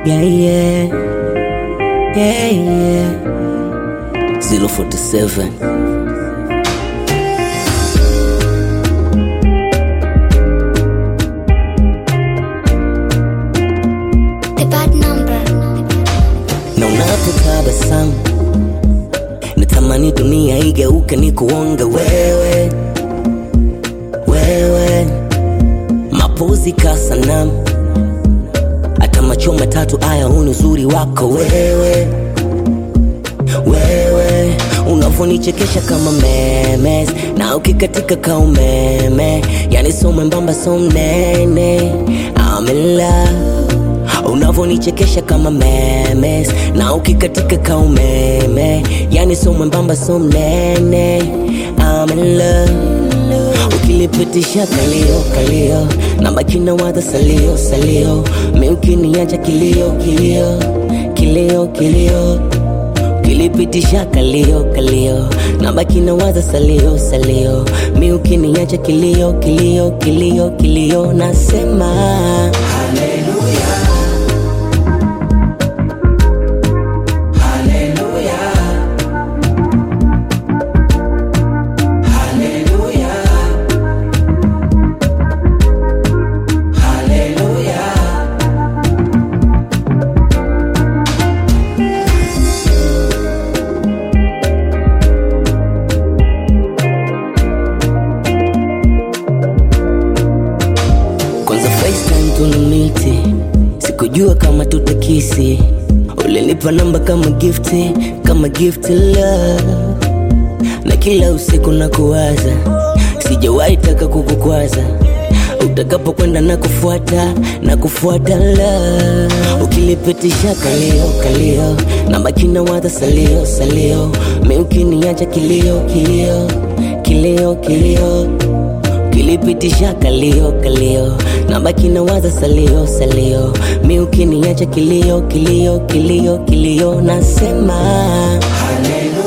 Yeah, yeah. Yeah, yeah. 047. The bad number. na unapotabasamu natamani dunia igeuke ni kuonge wewe wewe mapozi kasanamu hata macho matatu aya huni uzuri wako wewe wewe unavyonichekesha kama memes na ukikatika ka umeme yani so mwembamba so mnene I'm in love unavyonichekesha kama memes na ukikatika ka umeme yani so mwembamba so mnene I'm in love ukilipitisha kalio kalio na makina wadha salio salio mi ukiniacha kilio kilio kilio kilio ukilipitisha kalio kalio na makina wadha salio salio mi ukiniacha kilio kilio kilio kilio nasema kwanza FaceTime tunamiti, sikujua kama tutakisi. Ulinipa namba kama gifti, kama gift love, na kila usiku na kuwaza, sijawahi taka kukukwaza utakapo kwenda na kufuata na kufuata love ukilipitisha kalio kalio na makina wadha salio salio mi ukiniacha kilio kilio kilio kilio kilipitisha kalio kalio na baki na waza salio salio mi ukiniacha kilio kilio kilio kilio nasema Hallelujah.